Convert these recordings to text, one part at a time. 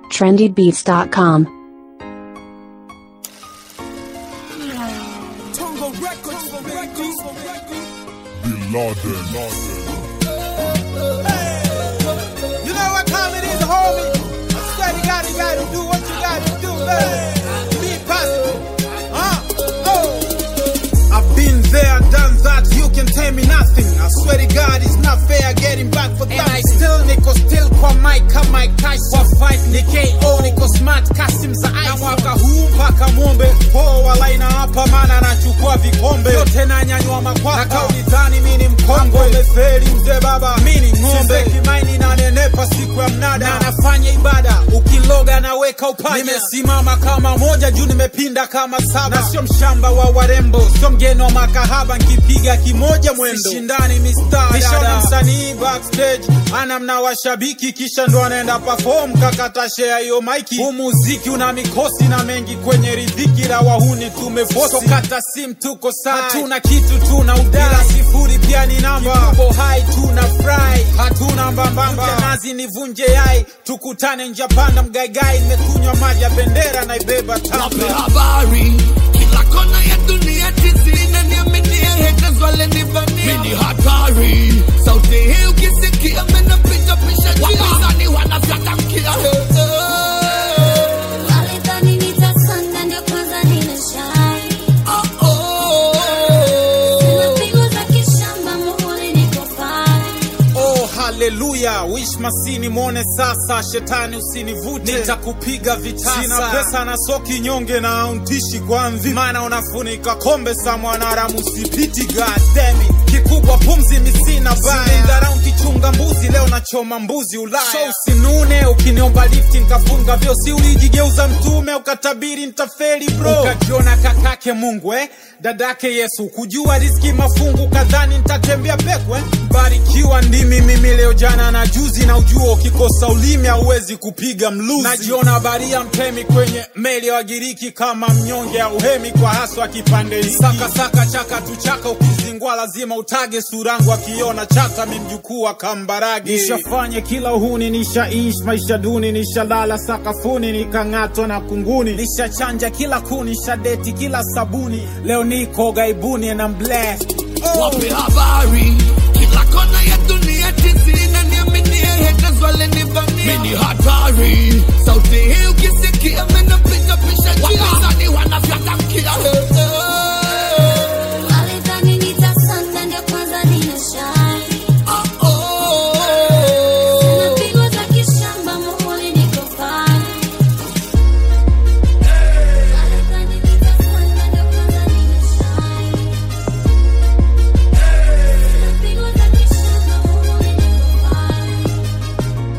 trendybeats.com. Tongo Records, Records, Bin Laden. You know what time it is, homie? I swear to God, you gotta do what you gotta do, man. Be positive. Huh? Oh. I've been there, done that, you can tell me nothing. I swear to God, it's not fair getting back for that. And I still niko still kwa mic kama Mike Tyson. Kwa fight ni KO, niko smart custom za ice. Na mwaka huu mpaka mwombe, poa laina hapa maana nachukua vikombe. Yote nanyanyua makwapa. Na kauli dhani mimi ni mkongwe. Umefeli mzee baba, mimi ni ng'ombe. Kimaini na nenepa siku ya mnada. Na nafanya ibada, ukiloga naweka upanya. Nimesimama kama moja juu nimepinda kama saba. Na sio mshamba wa warembo, sio mgeni wa makahaba nkipiga kimoja mwendo. Sishindani mistari. Nishaona msanii backstage ana mna washabiki kisha ndo anaenda perform kakata share hiyo maiki. Huu muziki una mikosi na mengi kwenye ridhiki la wahuni tumefosi. So kata sim tuko sai. Hatuna kitu tuna udai. Ila sifuri pia ni namba. Tuko hai tuna fry. Hatuna mbambamba. Vunje nazi nivunje yai. Tukutane njia panda mgaigai. Nimekunywa maji ya bendera naibeba Wape tamba. habari kila kona ya dunia tizi inaniaminia haters wale nivania mini hatari sauti hii ukisikia menapiga pisha wapinzani wanafyata mkia Walidhani nitasonga ndio kwanza nimeshine. Oh, oh. Sina pigo za kishamba, muhuri niko fine. Oh, haleluya wish masini mwone sasa shetani usinivute nitakupiga vitasa sina pesa na soki nyonge na auntishi kwa mvi maana unafunika kombe sa mwanaramu sipiti gademi kikubwa pumzi misina baya kichunga mbuzi leo nachoma mbuzi ulaya so usinune ukiniomba lifti nkafunga vyo si ulijigeuza mtume ukatabiri ntafeli bro ukajiona kakake mungu eh? dadake yesu kujua riski mafungu kadhani ntatembea pekwe barikiwa ndimi mimi leo jana na juzi na ujua ukikosa ulimi hauwezi kupiga mluzi najiona baria mtemi kwenye meli ya wagiriki kama mnyonge au hemi kwa haswa kipande hiki saka saka chaka tuchaka ukizingwa lazima utage surangu akiona chata mimjukuu wa kambarage nishafanye kila uhuni nishaishi maisha duni nishalala sakafuni nikang'atwa na kunguni nishachanja kila kuni nishadeti kila sabuni leo niko gaibuni and I'm blessed wape habari kila kona ya dunia tizi inaniaminia haters wale nivania mini hatari sauti hii ukisikia menapiga pisha wapinzani wanafyata mkia Walidhani nitasonga ndio kwanza nimeshine. Oh, oh. Sina pigo za kishamba, muhuri niko fine. Walidhani nitasonga ndio kwanza nimeshine. Sina pigo za kishamba, muhuri niko fine.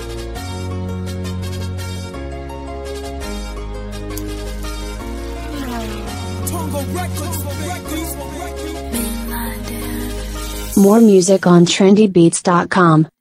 Tongo Records, Records, More music on trendybeats.com.